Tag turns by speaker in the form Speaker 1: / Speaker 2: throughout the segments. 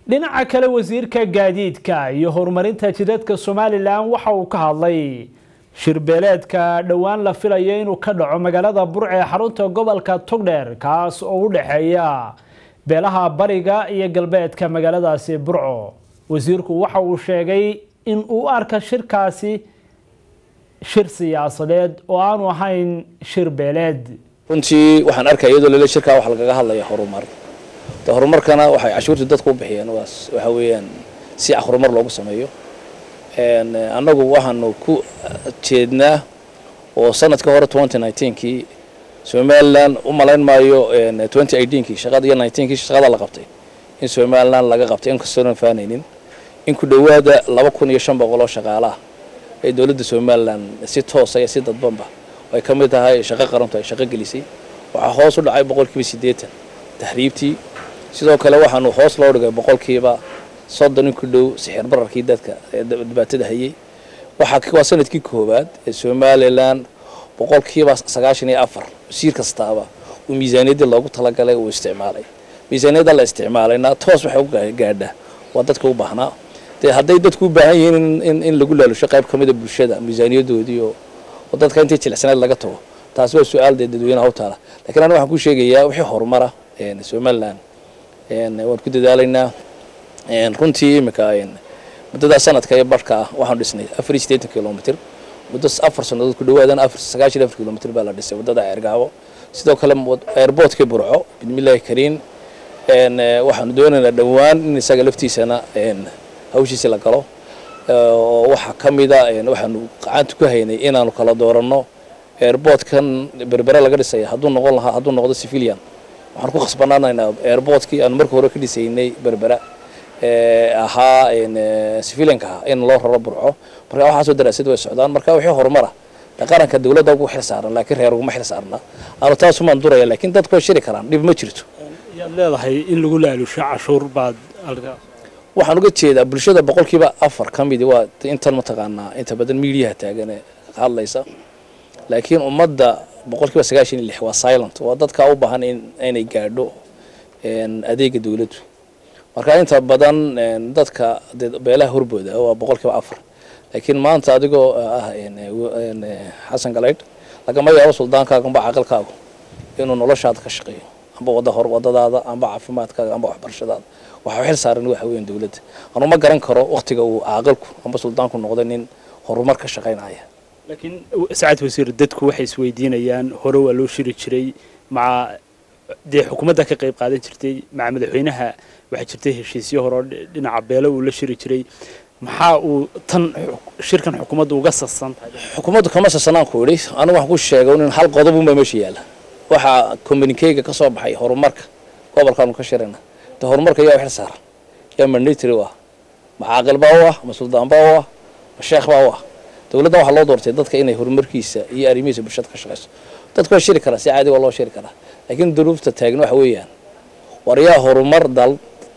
Speaker 1: dhinaca kale wasiirka gaadiidka iyo horumarinta jidadka somalilan waxa uu ka hadlay shirbeeleedka dhowaan la filayo inuu ka dhaco magaalada burc ee xarunta gobolka togdheer kaas oo u dhexeeya beelaha bariga iyo galbeedka magaaladaasi burco wasiirku waxa uu sheegay in uu arka shirkaasi shir siyaasadeed oo aanu ahayn shir beeleed
Speaker 2: runtii waxaan arkaya iyadoo lele shirkaa waxa lagaga hadlaya horumar de horumarkana waxay cashuurtii dadku u bixiyeen waas waxa weeyaan si horumar loogu sameeyo annagu waxaanu ku jeednaa oo sanadka hore twenty nineteenkii somaliland u malayn maayo twenty eighteenkii shaqada iyo nineteenkii shaqada la qabtay in somaliland laga qabtay inkastoona faanaynin in ku dhowaada laba kun iyo shan boqol oo shaqaalaah ee dowladda somaliland si toosa iyo si dadbanba ay ka mid tahay shaqo qarantu ay shaqo gelisay waxaa hoos u dhacay boqolkiiba siddeetan tahriibtii sidoo kale waxaanu hoos loo dhigay boqolkiiba soddon in ku dhow sixir bararkii dadka ee dhibaatada hayay waxaa waa sanadkii koowaad ee somalilan boqolkiiba sagaashan iyo afar wasiir kastaaba uu miisaaniyaddii loogu talagalay uu isticmaalay miisaaniyadda la isticmaalayna toos waxay u gaadhaa waa dadka u baahnaa dee hadday dadku u baahan yihiin in in lagu laalusho qayb ka mida bulshada miisaaniyadoodii oo oo dadka intii jilicsaneed laga tago taasi waa su-aal dee dadweynaha u taala lakiin aniga waxaan ku sheegayaa wixii horumara somaliland waan ku dadaalaynaa runtii imika muddada sanadka iyo barhka ah waxaanu dhisnay afar iyo siddeetan kilomitr muddo afar sannadood ku dhawaadana afar sagaashan afar kilomitr baa la dhisay waddada ceergaabo sidoo kale airboortkii burco bismillaahi kariin waxaanu doonaynaa dhowaan in isaga laftiisana hawshiisi la galo oo waxaa ka mida waxaanu gacanta ku haynay inaanu kala dooranno airboortkan berbere laga dhisaya hadduu noqon lahaa hadduu noqdo civilian waxaan ku khasbanaanaynaa airboortkii aanu marka hore ka dhisaynay berbera ahaa civilianka ahaa in loo raro burco marka waxaasoo daraasad way socdaan marka wixii horumara qaranka dawladda ugu xil saaran laakiin reer uguma xil saarna aanu taasumaan duraya laakiin dadku way shiri karaan dhib ma jirto
Speaker 1: yaad leedahay in lagu laalusho cashuur baad
Speaker 2: waxaan uga jeedaa bulshada boqolkiiba afar ka midi waa intan mataqaanaa inta badan miidiyaha taagan ee hadlaysa laakiin ummadda boqolkiiba sagaashan iyo lix waa silent waa dadka u baahan in inay gaadho adeega dawladdu marka inta badan dadka beelaha horbooda waa boqolkiiba afar laakiin maanta adigoo ah xasan galaydh lagama yaabo suldaankaaga amba caqalkaagu inuu noloshaada ka shaqeeyo amba wada hor wadadaada amba caafimaadkaaga amba waxbarashadaada waxaa xil saaran waxa weeyaan dawladda anu ma garan karo waktiga uu caaqilku amba suldaanku noqday nin horumar ka shaqaynaya
Speaker 1: laakiin sacad wasiir dadku waxay isweydiinayaan hore waa loo shiri jiray maca dee xukuumadda ka qayb qaadan jirtay maca madaxweynaha waxaa jirtay heshiisyo hore oo dhinaca beelo uu la shiri jiray maxaa uu tan shirkan xukuumadda uga sasan tahay
Speaker 2: xukuumaddu kama sasanaan ku idhi anigu waxaan ku sheegay in hal qodob unbaa meesha yaalla waxaa communikeyga ka soo baxay horumarka gobolkaanu ka shirayna de horumarka yaa xil saaran yaa mandatory u ah ma caaqil baa u ah ma suldaan baa u ah ma sheekh baa u ah dowladda waxaa loo doortay dadka inay horumarkiisa iyo arrimihiisa bulshada ka shaqayso dadku waa shiri karaa si caadi waa loo shiri karaa laakiin duruufta taagna waxa weeyaan war yaa horumar dal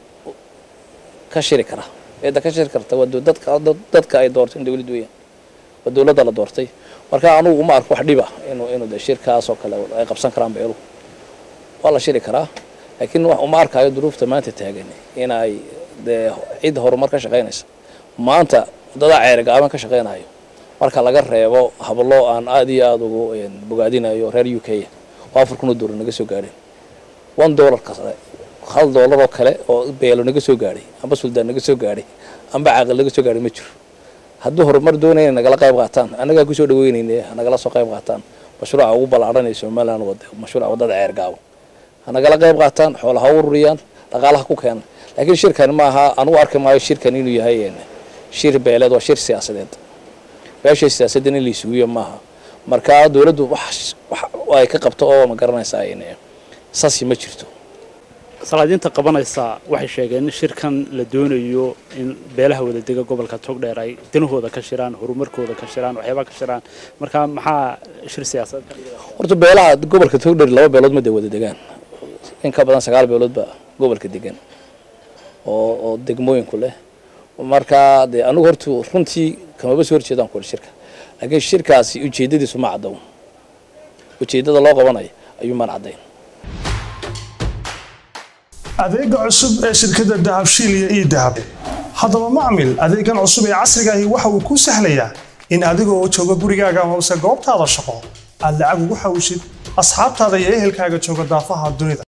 Speaker 2: ka shiri kara eedda ka shiri karta waa dadka dadka ay doortay in dawladdu weeyaan waa dowladda la doortay marka anugu uma arko wax dhiba inuu inuu de shirkaas oo kale ay qabsan karaan beeluhu waa la shiri karaa laakiin uma arkaayo duruufta maanta taagan in ay dee cid horumar ka shaqaynaysa maanta waddadaa ceergaaban ka shaqaynayo marka laga reebo hablo aan aada iyo aada ugu bogaadinayo reer u k oo afar kun oo doolar naga soo gaadheen one dollar kase hal dollar oo kale oo beelo naga soo gaadhay amba suldaan naga soo gaadhay amba caaqil naga soo gaadhay ma jiro hadduu horumar doonaya nagala qayb qaataan annagaa kusoo dhaweynayna hanagala soo qayb qaataan mashruuca ugu ballaadhanaya somaliland wad mashruuca waddada ceergaabo hanagala qayb qaataan xoolaha u ururiyaan dhaqaalaha ku keena laakiin shirkan maaha anugu arki maayo shirkan inuu yahay shir beeleed waa shir siyaasadeed beesha siyaasaddan in la isuguyo maaha marka dowladdu wax ay ka qabto oo ma garanaysaa sasi ma jirto
Speaker 1: salaadiinta qabanaysa waxay sheegeen in shirkan la doonayo in beelaha wada dega gobolka togdheer ay danahooda ka shiraan horumarkooda ka shiraan waxyaabaa ka shiraan marka maxaa shir siyaasadeed ka dhigaya
Speaker 2: horta beelaha gobolka togdheer laba beelood ma de wada degaan in ka badan sagaal beelood baa gobolka degan oo oo degmooyinku leh marka dee anigu horta runtii kamaba soo horjeedaan kuwa shirka laakiin shirkaasi ujeedadiisu ma caddown ujeeddada loo qabanayo ayuu maan caddayn
Speaker 3: adeega cusub ee shirkadda dahabshiil iyo ii dahab haddaba macmil adeegan cusub ee casrigaahi waxa uu kuu sahlayaa in adigoo jooga gurigaaga hoose goobtaada shaqo aad lacag ugu xawshid asxaabtaada iyo ehelkaaga jooga daafaha dunida